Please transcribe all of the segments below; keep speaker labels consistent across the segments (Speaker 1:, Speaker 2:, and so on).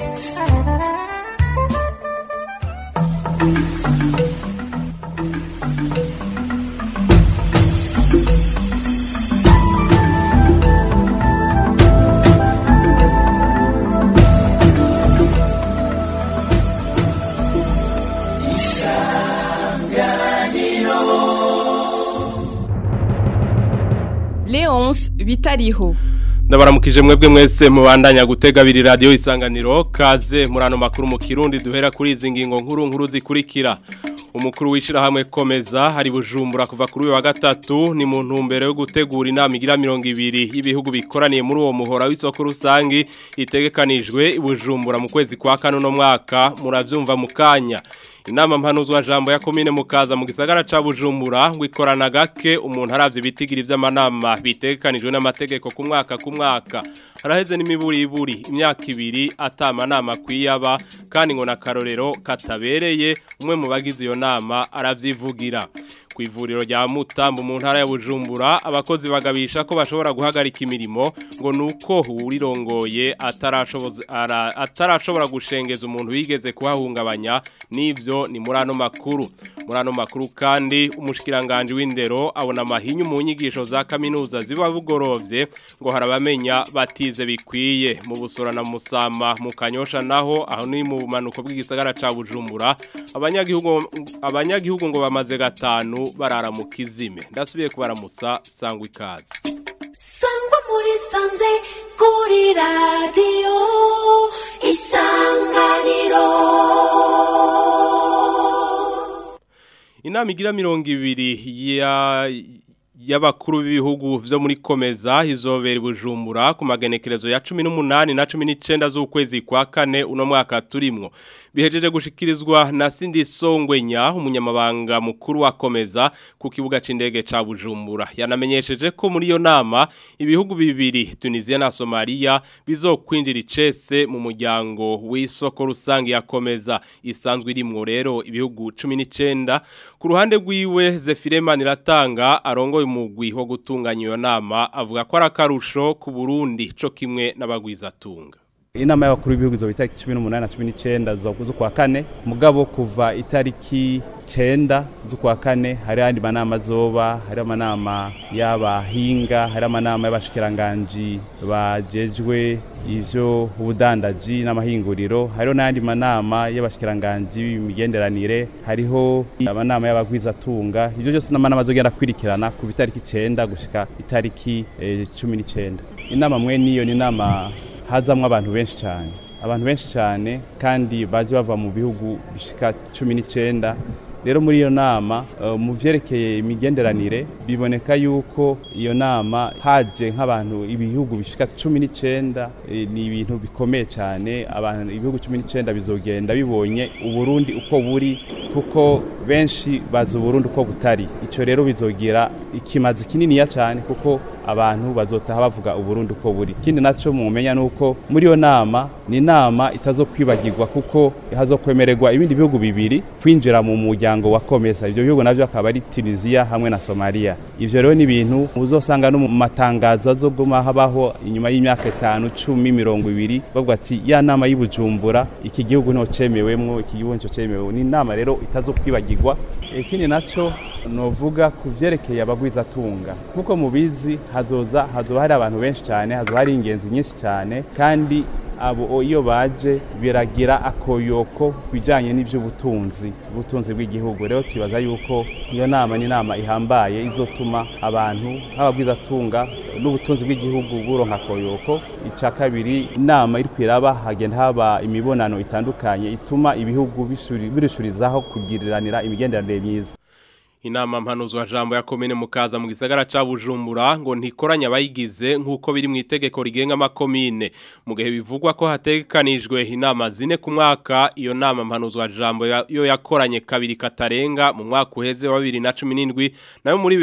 Speaker 1: Leonce bitariho
Speaker 2: ndabaramukije mwebwe mwese mubandanya gutega abiri radiyo isanganiro kaze muri ano makuru mu kirundi duhera kuri izi ngingo nkuru nkuru zikurikira umukuru w'ishyirahamwe komeza hari bujumbura kuva kuri uyu wa gatatu ni mu ntumbero yo gutegura inama igira mirongo ibiri y'ibihugu bikoraniye muri uwo muhora w'isoko rusange itegekanijwe i bujumbura mu kwezi kwa kane uno mwaka murabyumva mu kanya inama mpanuzwa jambo ya komine mukaza mu gisagara ca Bujumbura ngo ikorana gake umuntu aravye bitigira ivy'amanama bitekanijwe n'amategeko ku mwaka ku mwaka haraheze n'imiburi iburi imyaka ibiri atama nama kwiyaba kandi ngo nakarorero katabereye umwe mu bagize iyo nama aravyivugira ku ivuriro rya Mutambo mu ntara ya Bujumbura abakozi bagabisha ko bashobora guhagarika imirimo ngo nuko urirongoye atarashoboza atarashobora gushengeza umuntu wigeze kuhahungabanya nivyo ni muri ano makuru muri ano makuru kandi umushikiranganje w'indero abona amahinyu mu nyigisho za kaminuza ziba bugorovye ngo harabamenya batize bikwiye mu busora na musama mu kanyosha naho aho ni mu manuko bw'igisagara ca Bujumbura abanyagihugu abanyagihugu ngo bamaze gatanu barara mu kizime ndasubiye kubaramutsa sangwa ikaze
Speaker 3: sangwa muri sanze kuri radiyo isanganiro
Speaker 2: inama igira mirongo ibiri ya y'abakuru b'ibihugu vyo muri komeza izobera bujumbura ku magenekerezo ya 18 na 19 z'ukwezi kwa kane uno mwaka turimwo bihejeje gushikirizwa na Cindy Songwenya umunyamabanga mukuru wa komeza ku kibuga c'indege ca Bujumbura yanamenyesheje ko muri iyo nama ibihugu bibiri Tunisia na Somalia bizokwinjira icese mu muryango w'isoko rusangi ya komeza isanzwe irimwo rero ibihugu 19 ku ruhande rwiwe Zefirema niratanga arongoye umugwi wo gutunganya iyo nama avuga ko ari akarusho ku Burundi co kimwe n'abagwizatunga
Speaker 4: inama y'abakuru b'ibihugu izo itariki cumi n'umunani na cumi n'icyenda z'ukwa kane mugabo kuva itariki cyenda z'ukwa kane hari andi manama azoba hari amanama y'abahinga hari amanama y'abashikiranganji bajejwe ivyo ubudandaji n'amahinguriro hariho n'andi manama y'abashikiranganji b'imigenderanire hariho amanama y'abagwizatunga ivyo byose n'amanama azogenda kwirikirana kuva itariki cyenda gushika itariki cumi n'icyenda inama mwe niyo ni inama hazamwo abantu benshi cyane abantu benshi cyane kandi baje bava mu bihugu bishika cumi n'icyenda rero muri iyo nama mu byerekeye imigenderanire biboneka yuko iyo nama haje nk'abantu ibihugu bishika cumi n'icyenda ni ibintu bikomeye cyane abantu ibihugu cumi n'icyenda bizogenda bibonye uburundi uko buri kuko benshi bazi uburundi uko butari icyo rero bizogira ikimazi kininiya cyane kuko abantu bazotaha bavuga uburundi uko buri ikindi nacyo mumenya nuko muri iyo nama ni inama itazokwibagirwa kuko hazokwemererwa ibindi bihugu bibiri kwinjira mu muryango wa komesa ibyo bihugu navyo akaba ari Tunisia hamwe na Somalia ivyo rero ni ibintu uzosanga no mu matangazo azoguma habaho inyuma y'imyaka itanu cumi mirongo ibiri bavuga ati ya nama y'Ibujumbura iki gihugu nto cemewemwo iki gihugu nco cemewe ni inama rero itazokwibagirwa ikindi naco novuga ku vyerekeye abagwizatunga nkuko mubizi hazoza hazoba hari abantu benshi cyane hazoba hari ingenzi nyinshi cyane kandi abo iyo baje biragira akoyoko bijanye n'ivy'ubutunzi ubutunzi bw'igihugu rero twibaza yuko iyo nama ni inama ihambaye izotuma abantu nk'ababwizatunga n'ubutunzi bw'igihugu buronka akoyoko ica kabiri inama iri kwiraba hagenda haba imibonano itandukanye ituma ibihugu birishurizaho kugiriranira imigenderanire myiza
Speaker 2: inama mpanuzwa jambo ya komine mukaza mu gisagara ca Bujumbura ngo ntikoranya abayigize nkuko biri mu itegeko rigenga amakomine mu gihe bivugwa ko hatekanijwe inama zine ku mwaka iyo nama mpanuzwa jambo yo yakoranye kabiri katarenga mu mwaka uheze wa 2017 nayo muri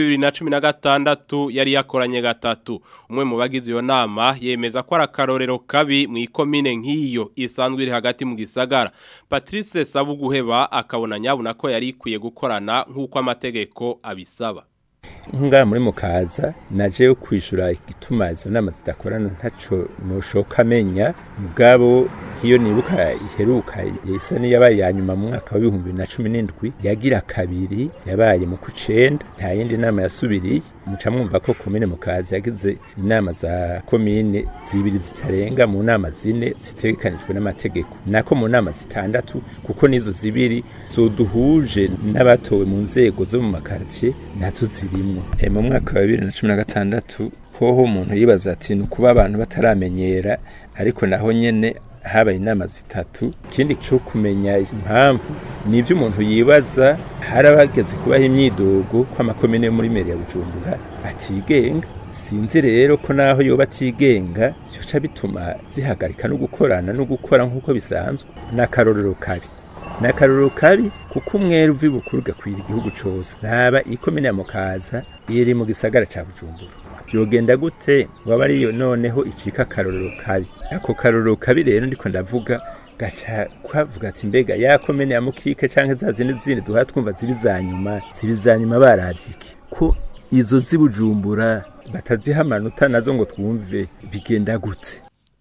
Speaker 2: 2016 yari yakoranye gatatu umwe mu bagize iyo nama yemeza ko ari akarorero kabi mu ikomine nk'iyo isanzwe iri hagati mu gisagara Patrice Sabuguheba akabona nyabuna ko yari ikwiye gukorana nkuko amategeko amategeko abisaba
Speaker 5: nkungara muri mukaza naje kwishura igituma izo nama zidakorana ntaco noshoka amenya mugabo nk'iyo nibuka iheruka isa n'iyabaye ya nyuma mu mwaka w'ibihumbi bibiri na cumi n'indwi yagira kabiri yabaye mu kucenda nta yindi nama yasubiriye muca mwumva ko komine mukazi yagize inama za komine zibiri zitarenga mu nama zine zitegekanijwe n'amategeko nako mu nama zitandatu kuko n'izo zibiri zoduhuje n'abatowe mu nzego zo mu makaritiye nazo zirimwo e, mu mwaka wa bibiri na cumi na gatandatu hoho umuntu yibaza ati ni ukuba abantu bataramenyera ariko naho nyene habaye inama zitatu ikindi cyo kumenya impamvu ni ibyo umuntu yibaza hari abageze kubaha imyidogo ko amakomine yo muri meri ya bujumbura atigenga sinzi rero ko naho yoba atigenga byoca bituma zihagarika no gukorana no gukora nk'uko bisanzwe n'akarorero kabi ni akarorero kabi kuko umwere uva ibukuru ugakwira igihugu cyose ntaba ikomine ya mukaza iri mu gisagara cya bujumbura byogenda gute waba ariyo noneho icika akarorero kabi ako karorero kabi rero ndiko ndavuga gaca kwavuga ati mbega ya komene ya mukike canke za zindi zindi duha twumva zibizanyuma zibizanyuma baravye iki ko izo zibujumbura bataziha amanota nazo ngo twumve bigenda gute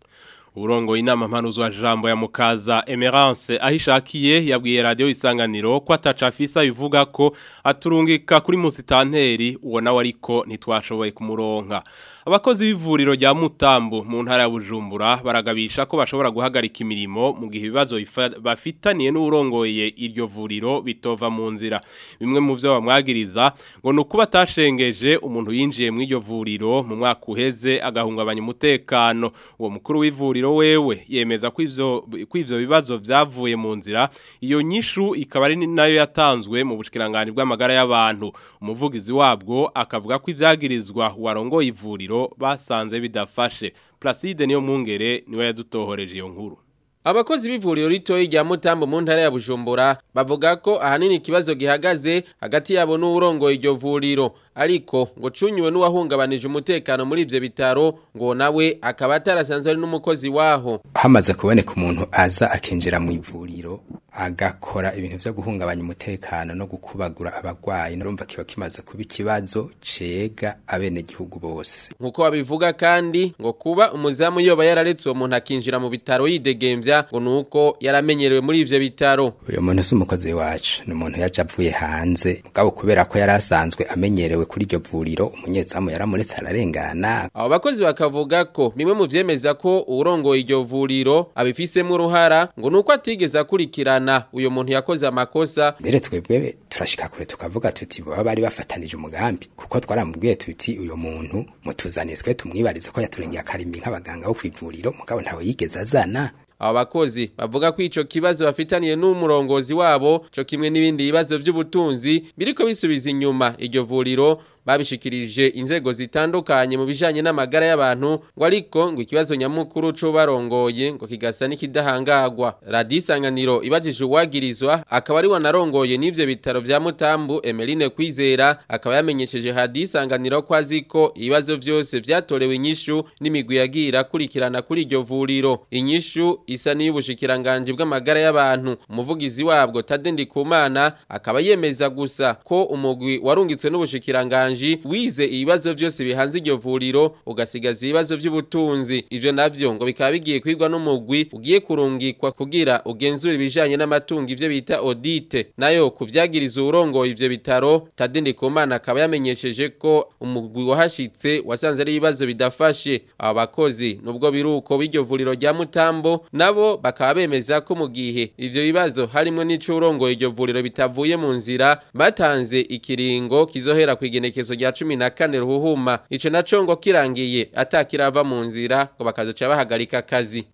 Speaker 2: Urongo inama mpanuzo wa jambo ya mukaza Emerance ahishakiye yabwiye radio isanganiro ko atacafisa bivuga ko aturungika kuri musitanteri uwo nawe ariko ntitwashoboye kumuronka abakozi b'ivuriro rya Mutambo mu ntara ya Bujumbura baragabisha ko bashobora guhagarika imirimo mu gihe ibibazo bafitaniye n'urongoye iryo vuriro bitova mu nzira bimwe mu byo bamwagiriza ngo nuko batashengeje umuntu yinjiye mu iryo vuriro mu mwaka uheze agahungabanya umutekano uwo mukuru w'ivuriro wewe yemeza ko ivyo ko ivyo bibazo byavuye mu nzira iyo nyishu ikaba ari nayo yatanzwe mu bushikiranganje bw'amagara y'abantu umuvugizi wabwo akavuga ko ivyagirizwa warongoye ivuriro basanze bidafashe Placide niyo mungere niwe yadutohoreje iyo nkuru
Speaker 1: Abakozi b'ivuriro ritoyi rya Mutambo mu ntara ya Bujumbura bavuga ko ahanini ikibazo gihagaze hagati yabo n'urongoye iryo vuriro ariko ngo cunyuwe n'uwahungabanije umutekano muri ivyo bitaro ngo nawe akaba atarasanzwe ari n'umukozi waho
Speaker 6: hamaze kuboneka umuntu aza akinjira mu ivuriro agakora ibintu vyo guhungabanya umutekano no gukubagura abagwayi narumva kiba kimaze kuba ikibazo cega abene gihugu bose
Speaker 1: nkuko babivuga kandi ngo kuba umuzamu yoba yararetse uwo muntu akinjira mu bitaro yidegemvya ngo nuko yaramenyerewe muri ivyo bitaro
Speaker 6: uyo muntu si umukozi wacu ni umuntu yaje avuye hanze mugabo kubera ko yari asanzwe amenyerewe kuri iryo vuriro umunyezamu yaramuretse ararengana
Speaker 1: abo bakozi bakavuga ko bimwe mu vyemeza ko uwurongoye iryo vuriro abifisemo uruhara ngo nuko atigeze akurikirana uyo muntu yakoze amakosa
Speaker 6: mbere twebwe turashika kure tukavuga tuti baba bari bafatanije umugambi kuko twaramubwiye tuti uyo muntu mutuzanire twe tumwibarize ko yaturengeye akarimbi nk'abaganga bo kwivuriro mugabo ntawe yigeze azana
Speaker 1: abo bakozi bavuga ko ico kibazo bafitaniye n'umurongozi wabo co kimwe n'ibindi bibazo vy'ubutunzi biriko bisubiza inyuma iryo vuriro babishikirije inzego zitandukanye mu bijanye n'amagara y'abantu ngo ariko ngo ikibazo nyamukuru co barongoye ngo kigasa n'ikidahangagwa radisanganiro ibajije uwagirizwa akaba ari wanarongoye n'ivyo bitaro vya Mutambu Emeline Kwizera akaba yamenyesheje hadisanganiro ko aziko ibibazo vyose vyatorewe inyishu n'imigwi yagira kurikirana kuri iryo vuriro inyishu isa n'iy'ubushikiranganje bw'amagara y'abantu umuvugizi wabwo Tadendi Kumana akaba yemeza gusa ko umugwi warungitswe n'ubushikiranganje wize ibibazo vyose bihanze iryo vuriro ugasigaza ibibazo vy'ubutunzi ivyo navyo ngo bikaba bigiye kwigwa n'umugwi ugiye kurungikwa kugira ugenzura ibijanye n'amatungo ivyo bita audite nayo kuvyagiriza urongoye ivyo bitaro Tadendi Kumana akaba yamenyesheje ko umugwi wahashitse wasanze ari ibibazo bidafashe aba bakozi nubwo biruko b'iryo vuriro rya Mutambo nabo bakaba bemeza ko mu gihe ivyo bibazo harimo n'icurongoye iryo vuriro bitavuye mu nzira batanze ikiringo kizohera ku igenekezo rya cumi na kane ruhuhuma ico naco ngo kirangiye atakirava mu nzira ngo bakazoca bahagarika akazi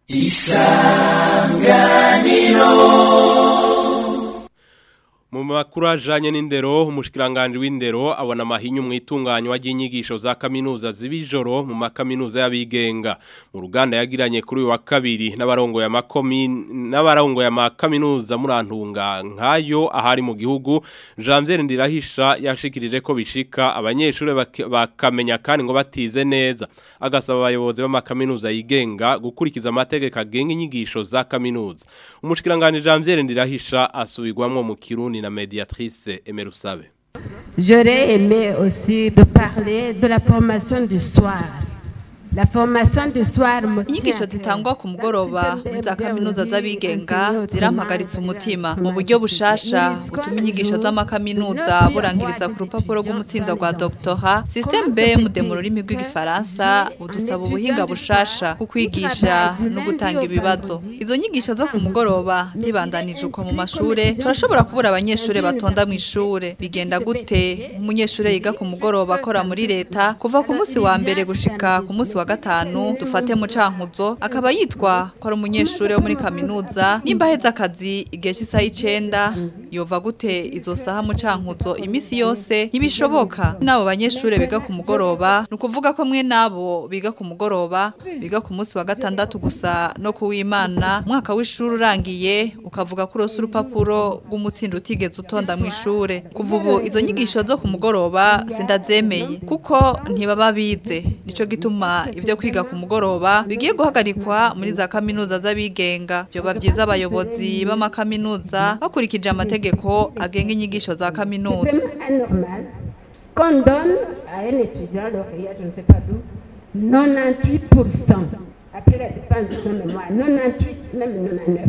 Speaker 2: Mu makuru ajanye n'indero umushikiranganje w'indero abona amahinyu mu itunganywa ry'inyigisho za kaminuza zibijoro mu makaminuza y'abigenga mu ruganda yagiranye kuri uyu wa kabiri n'abarongo ya makomi n'abarongo ya makaminuza murantunga nkayo ahari mu gihugu Janvier Ndirahisha yashikirije ko bishika abanyeshuri bak- bakamenya kandi ngo batize neza agasaba abayobozi b'amakaminuza yigenga gukurikiza amategeko agenga inyigisho za kaminuza umushikiranganje Janvier Ndirahisha asubirwamwo mu Kirundi na médiatrice Emerusabe.
Speaker 7: J'aurais aimé aussi de parler de la formation du soir. La formation du soir me
Speaker 8: inyigisho zitangwa ku mugoroba muri za kaminuza z'abigenga zirampagaritse umutima mu buryo bushasha butuma inyigisho z'amakaminuza burangiriza ku rupapuro rw'umutsindo rwa doctora systeme B mu mu rurimi rw'igifaransa budusaba ubuhinga bushasha ku kwigisha no gutanga ibibazo izo nyigisho zo ku mugoroba zibandanije uko mu mashure turashobora kubura abanyeshure batonda mu ishure bigenda gute umunyeshure yiga ku mugoroba akora muri leta kuva ku munsi wa mbere gushika ku munsi wa gatanu dufate mu cankuzo akaba yitwa ko ari umunyeshure wo muri kaminuza nimba aheze akazi igihe cy'isaha y'icenda yova gute izo saha mu cankuzo imisi yose ntibishoboka n'abo banyeshure biga ku mugoroba ni ukuvuga ko mwe n'abo biga ku mugoroba biga ku munsi wa gatandatu gusa no kuwimana umwaka w'ishuri urangiye ukavuga ko urose urupapuro rw'umutsindo utigeze utonda mu ishure kuva ubu izo nyigisho zo ku mugoroba sindazemeye kuko ntibaba bize nico gituma ivyo kwiga ku mugoroba bigiye guhagarikwa muri za kaminuza z'abigenga byoba vyiza abayobozi b'amakaminuza bakurikije amategeko agenga inyigisho za kaminuza
Speaker 7: anormal qu'on donne à un étudiant lauréat, je ne sais pas d'où, 98% après la dépense de son mémoire, 98, même 99.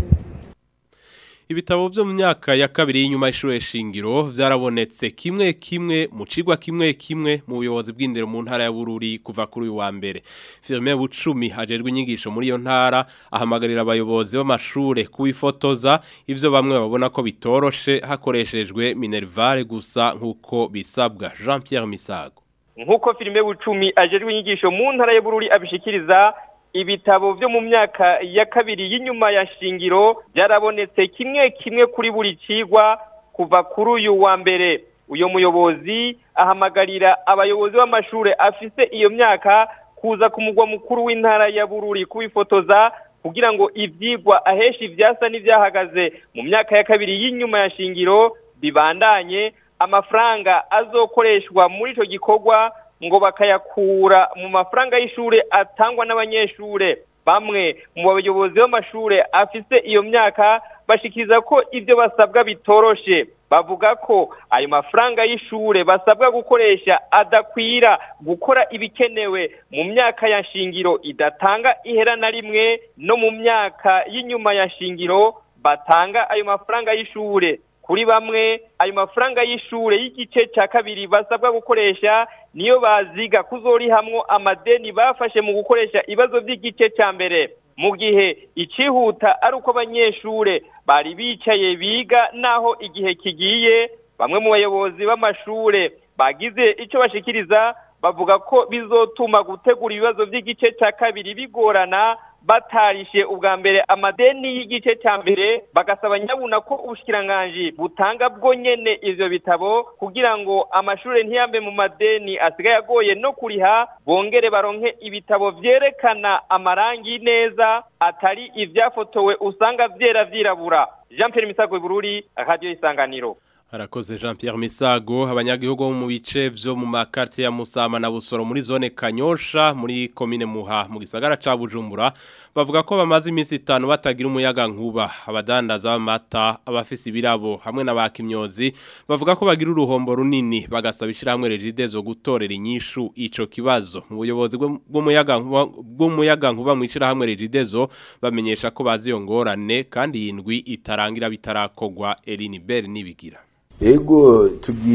Speaker 2: Ibitabo vyo mu myaka ya kabiri y'inyuma y'ishure shingiro vyarabonetse kimwe kimwe mu cigwa kimwe kimwe mu buyobozi bw'indero mu ntara ya Bururi kuva kuri uyu wa mbere. Firme Bucumi hajejwe inyigisho muri iyo ntara ahamagarira abayobozi b'amashure kubifotoza ivyo bamwe babona ko bitoroshe hakoreshejwe Minervare gusa nkuko bisabwa Jean Pierre Misago.
Speaker 9: Nkuko Firme Bucumi ajejwe inyigisho mu ntara ya Bururi abishikiriza ibitabo byo mu myaka ya kabiri y'inyuma ya shingiro byarabonetse kimwe kimwe kuri buri cigwa kuva kuri uyu wa mbere uyo muyobozi ahamagarira abayobozi b'amashure afise iyo myaka kuza ku mugwa mukuru w'intara ya Bururi kubifotoza kugira ngo ivyigwa ahesha ivyasa n'ivyahagaze mu myaka ya kabiri y'inyuma ya shingiro bibandanye amafaranga azokoreshwa muri ico gikorwa ngo bakayakura mu mafaranga y'ishure atangwa n'abanyeshure bamwe mu bayobozi b'amashure afise iyo myaka bashikiriza ko ibyo basabwa bitoroshe bavuga ko ayo mafaranga y'ishure basabwa gukoresha adakwira gukora ibikenewe mu myaka ya shingiro idatanga ihera na rimwe no mu myaka y'inyuma ya shingiro batanga ayo mafaranga y'ishure kuri bamwe ayo mafaranga y'ishure y'igice cya kabiri basabwa gukoresha niyo baziga kuzorihamwo amadeni bafashe mu gukoresha ibibazo by'igice cya mbere mu gihe icihuta ari uko abanyeshure bari bicaye biga naho igihe kigiye bamwe mu bayobozi b'amashure bagize icyo bashikiriza bavuga ko bizotuma gutegura ibibazo by'igice cya kabiri bigorana batarishe ubwa mbere amadeni y'igice cya mbere bagasaba nyabuna ko ubushikiranganji butanga bwo nyene ivyo bitabo kugira ngo amashure ntiyambe mu madeni asigaye agoye no kuriha bongere baronke ibitabo vyerekana amarangi neza atari ivyafotowe usanga vyera vyirabura Jean Pierre Misago Bururi Radio Isanganiro
Speaker 2: Harakoze Jean Pierre Misago abanyagihugu bo mu bice vyo mu makartie ya Musama na Busoro muri zone Kanyosha muri commune Muha mu gisagara ca Bujumbura bavuga ko bamaze iminsi itanu batagira umuyaga nkuba abadandaza b'amata abafise ibirabo hamwe n'abakimyozi bavuga ko bagira uruhombo runini bagasaba ishiramwe regide zo gutorera inyishu ico kibazo mu buyobozi bw'umuyaga bw'umuyaga nkuba mu ishiramwe regide zo bamenyesha ko bazi iyo ngorane kandi yindwi itarangira bitarakogwa Eline Bell nibigira
Speaker 10: ego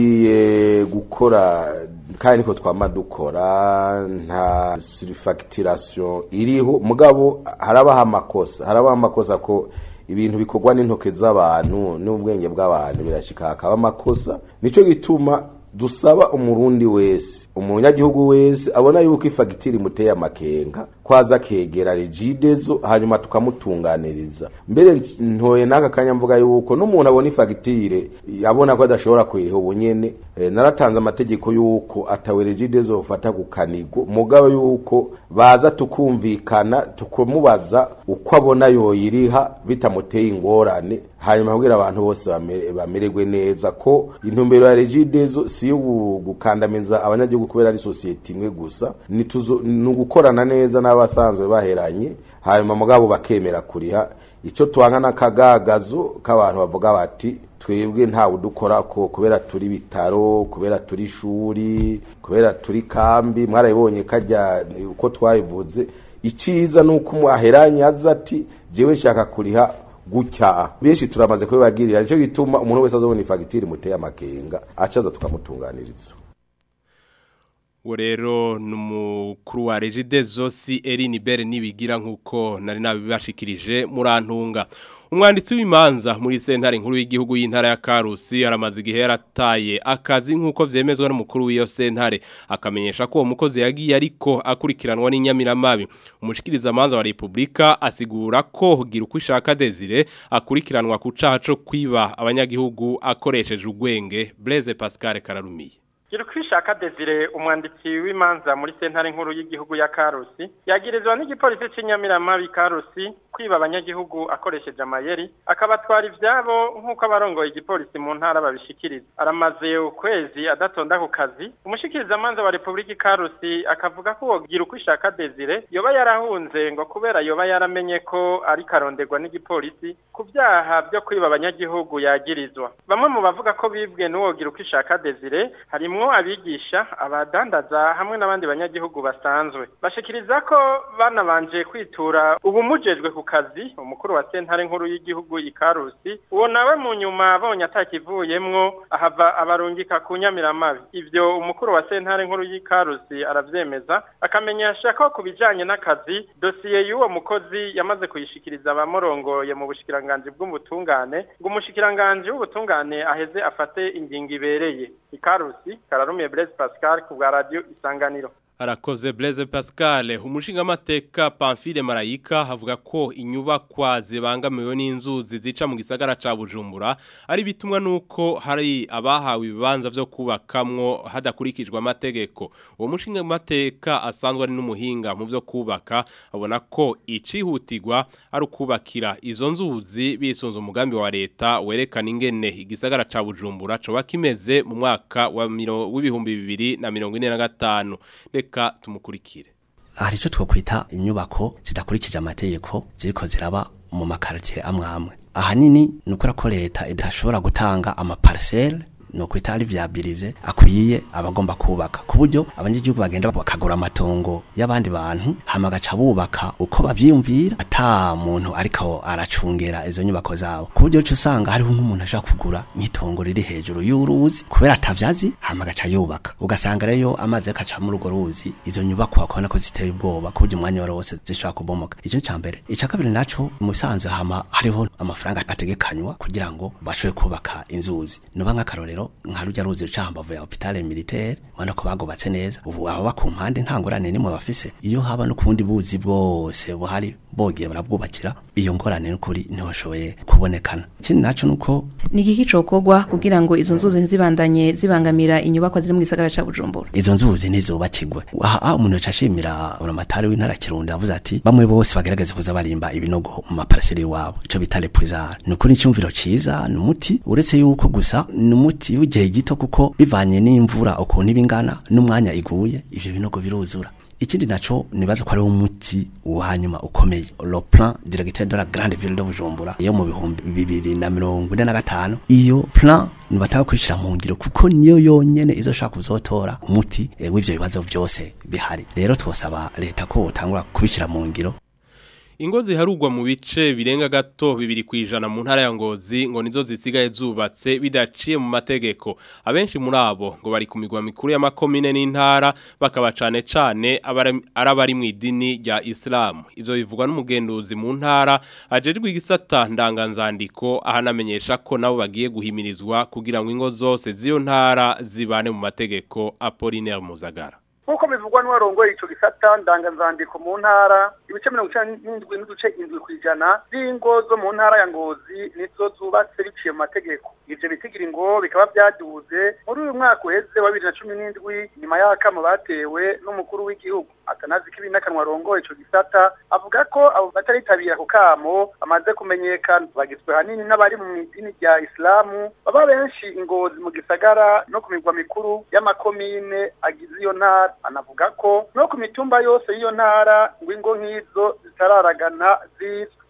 Speaker 10: tugiye gukora kandi niko twama dukora nta surfacturation iriho mugabo harabaho amakosa harabaho amakosa ko ibintu bikorwa n'intoke z'abantu n'ubwenge bw'abantu birashika hakaba amakosa nico gituma dusaba umurundi wese umunyagihugu wese abona yuko ifagitire imuteye amakenga kwaza kegera regidezo hanyuma tukamutunganiriza mbere ntoye n'aka kanya mvuga yuko n'umuntu abona ifagitire abona ko adashobora kuyiriha ubunyene e, naratanze amategeko yuko atawe regidezo ufata ku kanigo mugabo yuko baza tukumvikana tukamubaza uko abona yoyiriha bitamuteye ingorane hanyuma kugira abantu bose bamererwe neza ko intumbero ya regidezo si yo gukandamiza abanyagihugu kubera ari sosiyete imwe gusa ni ugukorana neza n'abasanzwe baheranye hanyuma mugabo bakemera kuriha icyo twanga n'akagagazo k'abantu bavuga bati twebwe ntawe udukora ko kubera turi bitaro kubera turi ishuri kubera turi kambi mwarabibonye kajya uko twabivuze iciza nuko aheranye aza ati jewe nshaka kuriha gutya benshi turamaze kubibagirira nicyo gituma umuntu wese azobona ifagitire muteye amakenga acaza tukamutunganiriza
Speaker 2: uwo rero ni umukuru wa regide zosi erini bere nibigira nk'uko nari nabibashikirije murantunga umwanditsi w'imanza muri sentare nkuru y'igihugu y'intara ya Karusi aramaze igihe yarataye akazi nk'uko vyemezwa n'umukuru w'iyo sentare akamenyesha ko uwo mukozi yagiye ariko akurikiranwa n'inyamiramabi umushikiriza amanza wa Republika asigura ko gira uko ishaka Desire akurikiranwa ku caha co kwiba abanyagihugu akoresheje ugwenge Blaise Pascal Kararumiye
Speaker 11: Girkwishaka Desire umwanditsi w'imanza muri sentare nkuru y'igihugu ya Karusi yagirizwa n'igipolisi c'inyamiramabi Karusi kwiba abanyagihugu akoresheje amayeri akabatwara ivyabo nk'uko abarongoye igipolisi mu ntara babishikiriza aramaze ukwezi adatonda ku kazi umushikiriza amanza wa Republika Karusi akavuga ko wogira uko ishaka Desire yoba yarahunze ngo kubera yoba yaramenye ko ari karonderwa n'igipolisi ku vyaha byo kwiba abanyagihugu yagirizwa bamwe mu bavuga ko bibwe n'uwogira uko ishaka Desire harimwo abigisha abadandaza hamwe n'abandi banyagihugu basanzwe bashikiriza ko banabanje kwitura ubumujejwe ku kazi umukuru wa sentare nkuru y'igihugu ikarusi uwo nawe mu nyuma abonye atakivuyemwo ahava abarungika ku nyamiramabi ivyo umukuru wa sentare nkuru y'ikarusi aravyemeza akamenyesha ko ku bijanye n'akazi dosiye y'uwo mukozi yamaze kuyishikiriza abamurongoye mu bushikiranganji bw'ubutungane ngo umushikiranganji w'ubutungane aheze afate ingingo ibereye ikarusi kararumiye Blaise Pascal ku bwa radio isanganiro
Speaker 2: Arakoze Blaise Pascal umushinga mateka Pamphile Marayika havuga ko inyubakwa zibangamiwe n'inzuzi zica mu gisagara ca Bujumbura ari bitumwa nuko hari abahawe ibibanza vyo kubakamwo hadakurikijwe amategeko uwo mushinga mateka asanzwe ari n'umuhinga mu vyo kubaka abona ko icihutirwa ari ukubakira izo nzuzi bisunze umugambi wa leta werekana ingene igisagara ca Bujumbura coba kimeze mu mwaka wa w'ibihumbi bibiri na mirongo ine na gatanu reka tumukurikire
Speaker 12: hari icyo twakwita inyubako zidakurikije amategeko ziriko ziraba mu makaritiye amwe amwe ahanini ni ukora ko leta idashobora gutanga amaparisere no kwita ari vyabilize akwiye abagomba kubaka ku buryo abanyagihugu bagenda bakagura amatongo y'abandi bantu hama gaca bubaka uko bavyiyumvira ata muntu ariko aracungera izo nyubako zabo ku buryo cyo usanga hariho nk'umuntu ashaka kugura nk'itongo riri hejuru y'uruzi kubera atavyazi hama gaca yubaka ugasanga rero amazi akaca muri urwo ruzi izo nyubako akabona ko ziteye ubwoba ku buryo umwanya wari wose zishobora kubomoka ico ca mbere ica kabiri naco musanzwe hama hariho amafaranga ategekanywa kugira ngo bashobore kubaka inzuzi noba nk'akarorero nka rujya ruzi ruca hambavu ya hopitale militaire ubona ko bagobatse neza ubu ababa ku mpande nta ngorane nimwe bafise iyo haba no kubundi buzi bwose buhari bogiye barabwubakira iyo ngorane n'ukuri ntibashoboye kubonekana ikindi naco nuko
Speaker 13: ni igiki cokorwa kugira ngo izo nzuzi ntizibandanye zibangamira inyubakwa ziri mu gisagara ca Bujumbura
Speaker 12: izo nzuzi ntizubakirwe aha umuntu yacashimira uramatari w'intara Kirundo yavuze ati bamwe bose bagerageze kuza barimba ibinogo mu maparcelle iwabo ico bita le puisard ni ukuri icyumviro ciza ni umuti uretse yuko gusa ni umuti w'igihe gito kuko bivanye n'imvura ukuntu ibingana n'umwanya iguye ivyo binogo biruzura ikindi naco nibaza ko ari umuti wanyuma ukomeye le plan directeur de la grande ville de Bujumbura yo mu bihumbi bibiri na mirongo ine na gatanu iyo plan nibataka kwishira mu ngiro kuko niyo yonyene izoshaka kuzotora umuti e, w'ivyo bibazo byose bihari rero twosaba leta ko utangura kubishira mu ngiro
Speaker 2: Ingo ziharugwa mu bice birenga gato bibiri kwijana mu ntara ya Ngozi ngo nizo zisigaye zubatse bidaciye mu mategeko abenshi muri abo ngo bari ku migwa mikuru y'amakomine n'intara bakaba cane cane arabari mu idini rya Islam ivyo bivugwa n'umugenduzi mu ntara ajerijwe igisata ndanganzandiko ahanamenyesha ko nabo bagiye guhimirizwa kugira ngo ingo zose z'iyo ntara zibane mu mategeko Apollinaire Muzagara
Speaker 14: nk'uko bivugwa n'uwarongoye ico gisata ndanganzandiko mu ntara ibice mirongo icenda n'indwi n'uduce indwi kw'ijana z'ingo zo mu ntara ya ngozi nizo zubatse biciye mu mategeko ivyo bitigira ngo bikaba vyaduze muri uyu mwaka uheze wa bibiri na cumi n'indwi nyuma y'akamo batewe n'umukuru w'igihugu atanazi kibi n'akanwa arongoye ico gisata avuga ko abo bataritabira ako kamo bamaze kumenyekana bagizwe hanini n'abari mu idini rya isilamu baba benshi ingozi mu gisagara no ku migwa mikuru y'amakomine agize iyo ntara anavuga ko no ku mitumba yose y'iyo ntara ngo ingo nk'izo zitararagana zizwe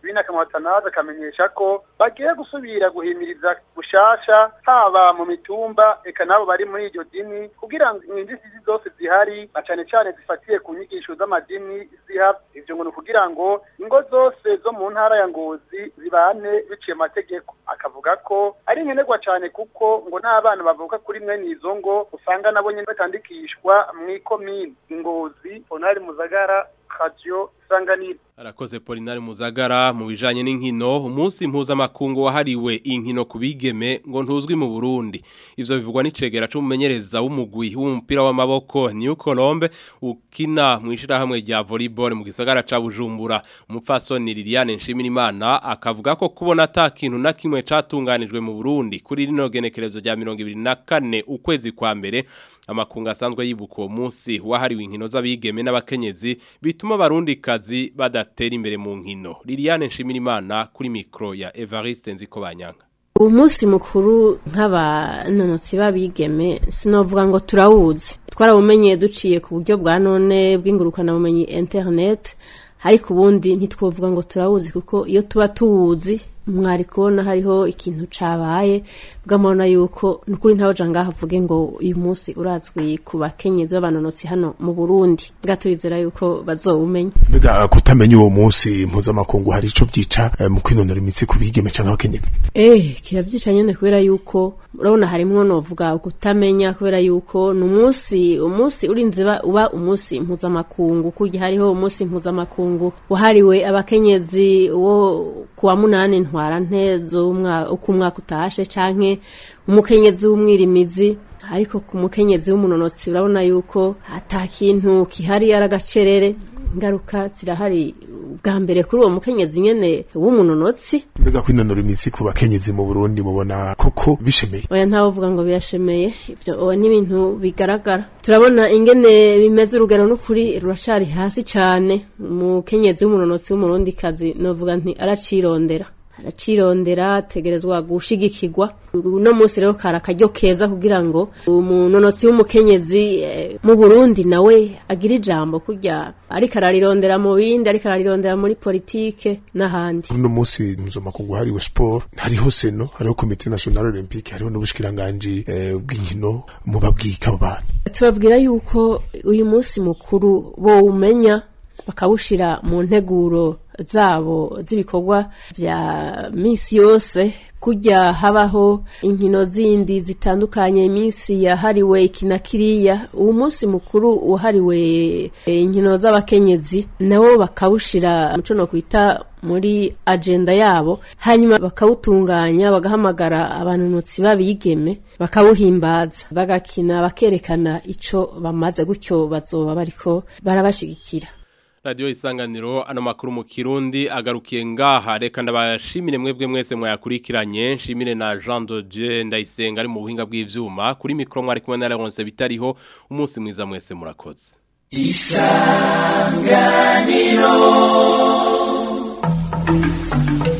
Speaker 14: binaka mwatanaza akamenyesha ko bagiye gusubira guhimiriza gushasha haba mu mitumba eka nabo bari muri iryo dini kugira ngo inzitizi zose zihari na cane cane zifatiye ku nyigisho z'amadini zihaba ivyo ngo ni ukugira ngo ingo zose zo mu ntara ya ngozi zibane biciye amategeko akavuga ko ari nkenerwa cane kuko ngo n'abana bavuka kuri mwene izo ngo usanga nabo nyene batandikishwa mw'ikomine ingozi onari muzagara radio isanganiro
Speaker 2: Arakoze Polinari Muzagara mu bijanye n'inkino umunsi mpuzamakungu wahariwe inkino kubigeme ngo ntuzwi mu Burundi ivyo bivugwa n'icegera c'umumenyereza w'umugwi w'umupira w'amaboko New Colombe ukina mu ishirahamwe rya volleyball mu gisagara ca Bujumbura umupfasoni Liliane Nshimirimana akavuga ko kubona ata kintu na kimwe catunganijwe mu Burundi kuri rino genekerezo rya 2024 ukwezi kwa mbere amakunga asanzwe yibuka uwo munsi wahariwe inkino z'abigeme n'abakenyezi bituma abarundi kazi badatera imbere mu nkino Liliane Nshimirimana kuri mikro ya Evariste Nzikobanyanga
Speaker 15: uwo munsi mukuru nk'abanonotsi b'abigeme sinovuga ngo turawuzi twarawumenye duciye ku buryo bwa none bw'ingurukanabumenyi internet ariko ubundi ntitwovuga ngo turawuzi kuko iyo tuba tuwuzi mwari kubona hariho ikintu cabaye bw'amabona yuko nukuri ntawe ngaho avuge ngo uyu munsi urazwi ku bakenyezi b'abanonotsi hano mu Burundi bwaturizera yuko bazowumenya
Speaker 16: mbega kutamenya uwo munsi mpuzamakungu hari ico vyica eh, mu kwinonora imitsi ku bigeme canke abakenyezi
Speaker 15: eh kiravyica nyene kubera yuko urabona harimwo novuga kutamenya kubera yuko ni umunsi umunsi urinze ba- uba umunsi mpuzamakungu kurya hariho umunsi mpuzamakungu wahariwe abakenyezi wo kuwa munani ntwara ntezo uko umwaka utashe canke umukenyezi w'umwirimizi ariko ku mukenyezi w'umunonotsi urabona yuko ata kintu kihari ari agacerere ingaruka zirahari bwa mbere kuri uwo mukenyezi nyene w'umunonotsi
Speaker 16: mbega kwinonora imitsi ku bakenyezi mu Burundi mubona koko bishemeye
Speaker 15: oya ntawe uvuga ngo birashemeye ibyo oya ni ibintu bigaragara turabona ingene bimeze urugero n'ukuri ruracari hasi cane umukenyezi w'umunonotsi w'umurundikazi novuga nti aracirondera aracirondera ategerezwa gushigikirwa uno munsi rero kari akaryo keza kugira ngo umunonotsi w'umukenyezi eh, mu burundi nawe agire ijambo kurya ariko ararirondera mu bindi ariko ararirondera muri politike n'ahandi
Speaker 16: uno munsi mpuzamakungu hariwe sport hariho seno hariho komite nationale olympique hariho n'ubushikiranganji eh, bw'inkino mubabwika abo bantu
Speaker 15: tubabwira yuko uyu munsi mukuru bowumenya bakawushira mu nteguro zabo z'ibikorwa vya misi yose kujya habaho inkino zindi zitandukanye iminsi yahariwe ikina kiriya uwo munsi mukuru wahariwe eh, inkino z'abakenyezi nabo bakawushira muco no kwita muri agenda yabo hanyuma bakawutunganya bagahamagara abanonotsi babigeme bakawuhimbaza bagakina bakerekana ico bamaze gutyo bazoba bariko barabashigikira
Speaker 2: Radio isanganiro ano makuru mu Kirundi agarukiye ngaha reka ndabashimire mwebwe mwese mwayakurikiranye nshimire na Jean de Dieu ndayisenga ari mu buhinga bw'ivyuma kuri mikro mwari kumwe na Leonce bitariho umunsi mwiza mwese murakoze
Speaker 3: isanganiro